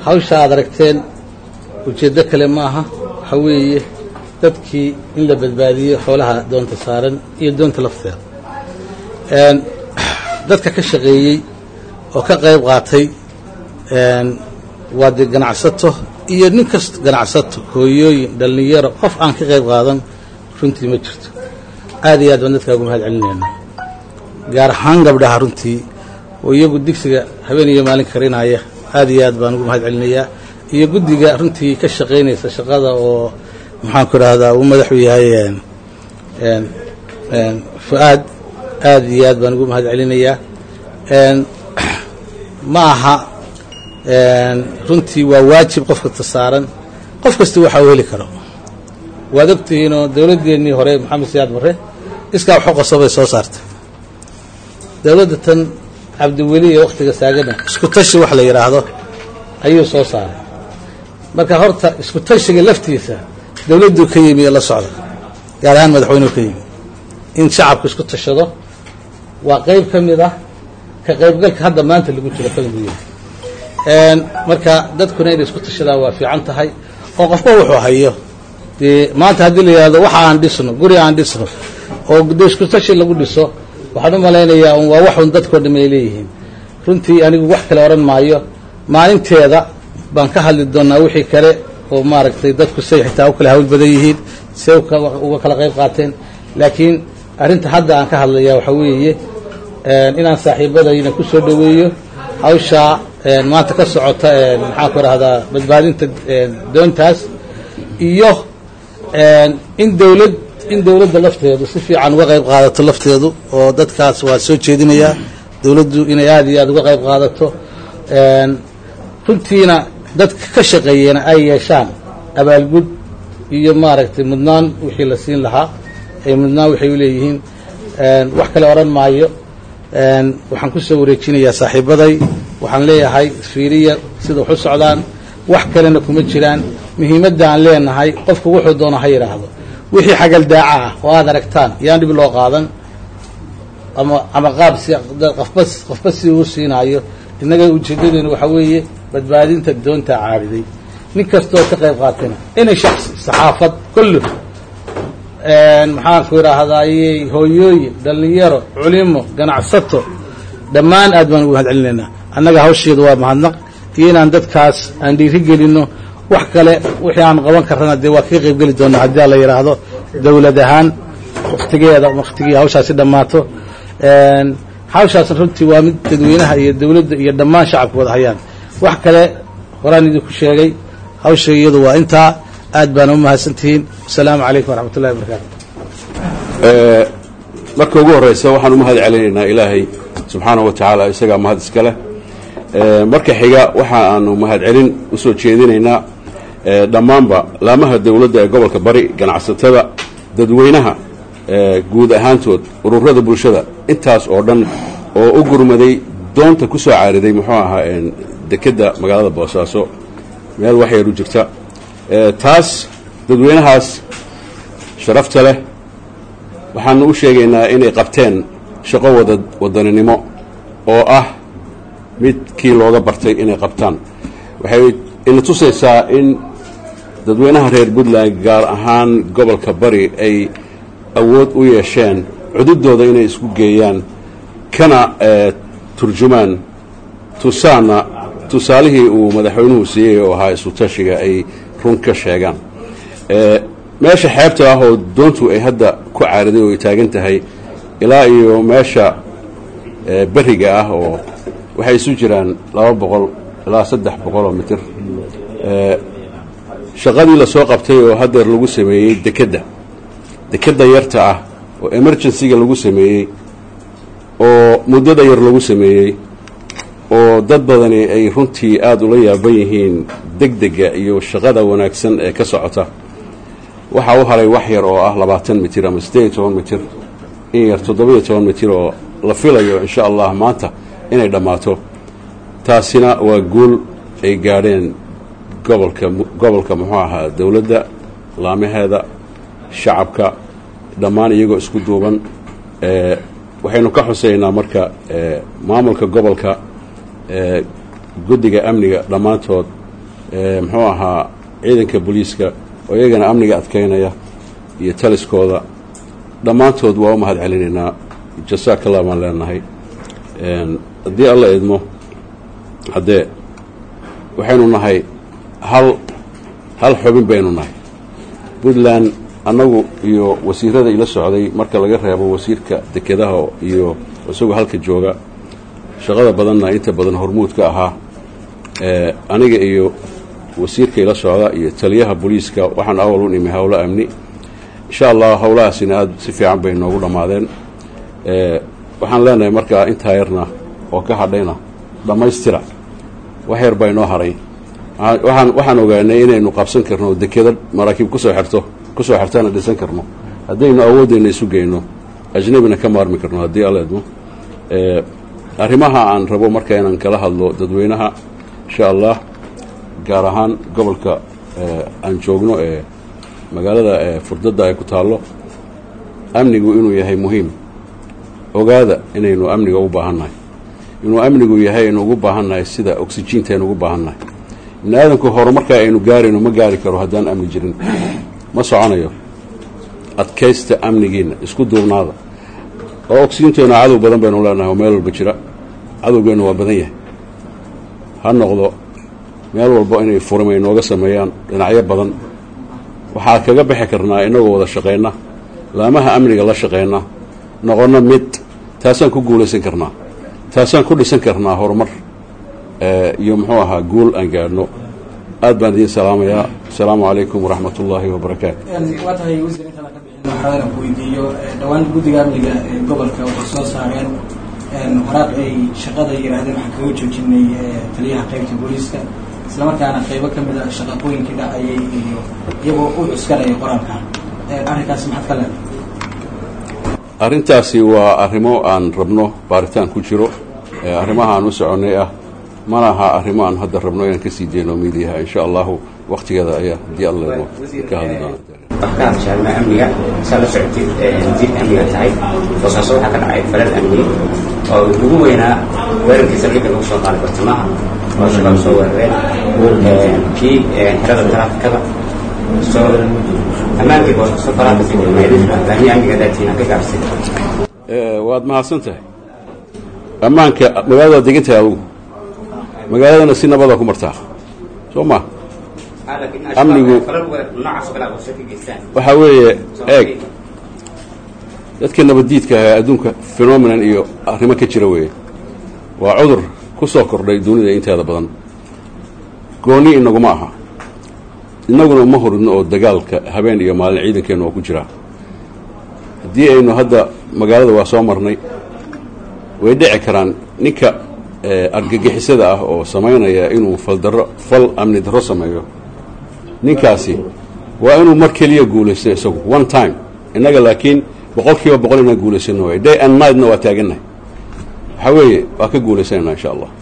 hawsha aad aragteen ujeeddo kale ma aha waxa weeye dadkii in la badbaadiyo xoolaha doonta saaran iyo doonta lafteeda dadka ka shaqeeyey oo ka qayb qaatay waa dee ganacsato iyo nin kasta ganacsato hooyooyin dhallinyaro qof aan ka qayb qaadan runtii ma jirto aad iyo aad baan dadkaa ugu mahad celinaynaa gaar ahaan gabdhaha runtii oo iyagu digsiga habeen iyo maalin karinaya aad iyo aad baan ugu mahad celinayaa iyo guddiga runtii ka shaqaynaysa shaqada oo maxaanku idhaahdaa uu madaxu yahay fu-aad aad iyo aad baan ugu mahad celinayaa ma aha runtii waa waajib qof kasta saaran qof kasta waxa uu heli karo waad ogtihiinoo dowladdeennii hore maxamed siyaad barre iskaa waxu qaso bay soo saartay dowladda tan cabdiweli ee wakhtiga saagana isku tashi wax la yidhaahdo ayuu soo saaray marka horta isku tashiga laftiisa dowladduu ka yimi ee la socda gaar ahaan madaxweynuhu ka yimi in shacabku isku tashado waa qayb ka mid ah ka qaybgalka hadda maanta lagu jiro ka mid yahay marka dadkuna inay isku tashadaan waa fiican tahay oo qofba wuxuu hayo dee maanta haddii la yidhahdo waxa aan dhisno guri aan dhisno oo de isku tashi lagu dhiso waxaan u malaynayaa un waa waxun dadkoo dham ay leeyihiin runtii anigu wax kale odhan maayo maalinteeda baan ka hadli doonaa wixii kale oo maaragtay dadku say xitaa u kala hawl badan yihiin say uga kala qayb qaateen laakiin arrinta hadda aan ka hadlayaa waxaa weeye inaan saaxiibadayna ku soo dhoweeyo hawshaa maanta ka socota maxaan ku idhahdaa badbaadinta doontaas iyo in dowlad in dowladda lafteedu si fiican uga qayb qaadato lafteedu oo dadkaas waa soo jeedinayaa dowladdu inay aada iyo aada uga qayb qaadato runtiina dadka ka shaqeeyena ay yeeshaan abaalgud iyo maaragtay mudnaan wixii la siin lahaa ay mudnaan waxay u leeyihiin wax kale odhan maayo waxaan ku soo wareejinayaa saaxiibaday waxaan leeyahay fiiriya sida wax u socdaan wax kalena kuma jiraan muhiimadda aan leenahay qofku wuxuu doono ha yidhaahdo wixii xagaldaaca ah oo aad aragtaan yaan dhib loo qaadan ama ama qaab si qofba qofba si uu siinaayo innaga ujeedadeenu waxaa weeye badbaadinta doonta caariday nin kastoo ka qayb qaatana inay shaksi saxaafad kullu maxaanku idhaahdaaye hooyooyin dhallinyaro culimo ganacsato dhammaan aad baan ugu mahad celinaynaa annaga hawsheedu waa mahadnaq iyo inaan dadkaas aan dhiiri gelinno wax kale wixii aan qaban karrana dee waa kaga qayb geli doonaa haddii a la yidhaahdo dowlad ahaan wakhtigeeda wakhtigii hawshaasi dhammaato hawshaas runtii waa mid dadweynaha iyo dowladda iyo dhammaan shacabku wada hayaan wax kale horaan idinku sheegay hawsha iyadu waa intaa aad baana u mahadsantihiin wasalaamu calaykum waraxmat ullahi wabarakaatu marka ugu horraysa waxaan u mahad celinaynaa ilaahay subxaanahu wa tacaala isagaa mahad iska leh marka xiga waxa aanu mahad celin u soo jeedinaynaa dhammaanba laamaha dowladda ee gobolka bari ganacsatada dadweynaha guud ahaantood ururada bulshada intaas oo dhan oo u gurmaday doonta ku soo caariday muxuu ahaa dekedda magaalada boosaaso meel wax yar u jirta taas dadweynahaas sharafta leh waxaanu u sheegaynaa inay qabteen shaqo wada wadaninimo oo ah midkii looga bartay inay qabtaan waxay ina tusaysaa in dadweynaha reer puntland gaar ahaan gobolka bari ay awood u yeesheen cududooda inay isku geeyaan kana turjumaan tusaana tusaalihii uu madaxweynuhu siiyey oo ahaa isu tashiga ay run ka sheegaan meesha xeebta ah oo doontu ay hadda ku caariday oo ay taagan tahay ilaa iyo meesha beriga ah oo waxay isu jiraan laba boqol ilaa saddex boqoloo mitir shaqadii lasoo qabtay oo haddeer lagu sameeyey dekedda dekedda yarta ah oo emergencyga lagu sameeyey oo muddada yar lagu sameeyey oo dad badani ay runtii aada ula yaaban yihiin degdega iyo shaqada wanaagsan ee ka socota waxaa u haray wax yar oo ah labaatan mitir ama siddeed iyo toban mitir in yar toddoba-iyo toban mitir oo la filayo insha allah maanta inay dhammaato taasina waa guul ay gaadheen gobolka gobolka muxuu ahaa dowladda laamaheeda shacabka dhammaan iyagoo isku duuban waxaynu ka xuseynaa marka maamulka gobolka guddiga amniga dhammaantood muxuu ahaa ciidanka booliiska oo iyagana amniga adkaynaya iyo taliskooda dhammaantood waa u mahad celinaynaa jasaakalla baan leenahay haddii alla idmo haddee waxaynu nahay hal hal xubin baynu nahay puntland annagu iyo wasiirada ila socday marka laga reebo wasiirka dekedaha iyo isagoo halka jooga shaqada badanna inta badan hormuudka ahaa aniga iyo wasiirka ila socda iyo taliyaha booliiska waxaan awal u nimi howlo amni insha allah howlahaasina aada si fiican bay noogu dhammaadeen waxaan leenahay markaa intaa yarna oo ka hadhayna dhammaystira wax yar baa inoo haray waxaan waxaan ogaanay inaynu qabsan karno dekeda maraakiib kusoo xirto kusoo xirtana dhisan karno haddaynu awoodeyna isu geyno ajnabina ka maarmi karno haddii alla idmo arrimaha aan rabo marka inaan kala hadlo dadweynaha insha allah gaar ahaan gobolka aan joogno ee magaalada furdadda ay ku taallo amnigu inuu yahay muhiim ogaada inaynu amniga u baahannahay inuu amnigu yahay aynu ugu baahannahay sida oksijiinta aynu ugu baahannahay ibni aadamku horumarka aynu gaarayno ma gaari karo haddaan amni jirin ma soconayo adkaysta amnigiinna isku duubnaada oo oksijiinteena cadow badan baynu leenahay oo meel walba jira cadowgeennu waa badan yahay ha noqdo meel walba inay furim ay nooga sameeyaan dhinacyo badan waxaa kaga bixi karnaa innagoo wada shaqayna laamaha amniga la shaqayna noqonna mid taasaan ku guulaysan karnaa taasaan ku dhisan karnaa horumar iyo muxuu ahaa guul aan gaadhno aad baan idiin salaamayaa asalaamu calaykum waraxmat ullaahi wabarakaatu waa tahay wasiir intaan ka bixin waxaa ku weydiiyo dhowaan guddiga amniga ee gobolka waxay soo saareen waraaq ay shaqada yidhaahdeen waxaan kaga joojinay taliyaha qaybta booliiska islamarkaana qaybo ka mid a shaqaqooyinkii dhacayay iyo iyagoo u cuskanaya qoraalkan arrinkaas maxaad ka leedahay arrintaasi waa arrimo aan rabno baaritaan ku jiro arrimaha aan u soconnay ah mana aha arrimo aan hadda rabno inaan ka sii deyno miidiyaha insha allahu waktigeeda ayaa haddii alla ka hadli doona ka hadashaarma amniga saa la socotid wasiirka amniga tahay boosaaso waxaa ka dhacay falal amni oo ugu weynaa weerarkii saldhigga lagu soo qaaday bartamaha oo shabaab soo weerareen kii xerada taraafikada soo ammaankii boosaaso faraha kasii wadmaydahii amniga daatiin ka gaabsay waad mahadsan tahay ammaanka magaaladaad degan tahay adugu magaaladana si nabada ku martaa soo ma amnigu waxaa weeye eeg dadka nabaddiidka ah ee adduunka phenomenon iyo arrimo ka jira weeye waa cudur ku soo kordhay dunida inteeda badan gooni inaguma aha innaguna uma horidno oo dagaalka habeen iyo maalin ciidankeennu oo ku jiraa haddii aynu hadda magaalada waa soo marnay way dhici karaan ninka argagixisada ah oo samaynaya inuu faldaro fal amni darro sameeyo ninkaasi waa inuu mar keliya guulaysto isagu one time innaga laakiin boqol kiiba boqol inaan guulaysano way day and nightna waa taagannahay waxaa weeye waa ka guulaysanayna insha allah